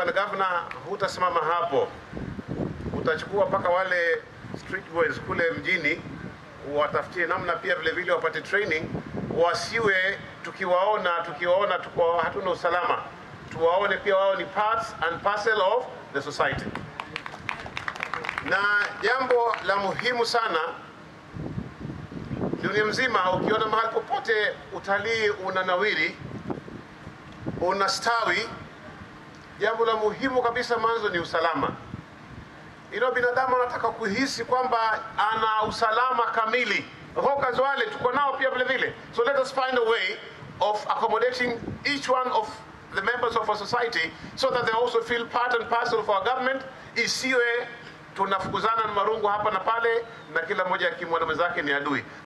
bwana gavana, hutasimama hapo, utachukua mpaka wale street boys kule mjini, watafutie namna pia vile vile wapate training, wasiwe tukiwaona tukiwaona tuko hatuna usalama, tuwaone pia wao ni parts and parcel of the society. Na jambo la muhimu sana dunia mzima, ukiona mahali popote utalii unanawiri, unastawi, jambo la muhimu kabisa mwanzo ni usalama. Ilo binadamu anataka kuhisi kwamba ana usalama kamili. Hawkers wale tuko nao pia vile vile, so let us find a way of accommodating each one of the members of our society so that they also feel part and parcel of our government, isiwe tunafukuzana na marungu hapa na pale na kila mmoja akimwona mwenzake ni adui.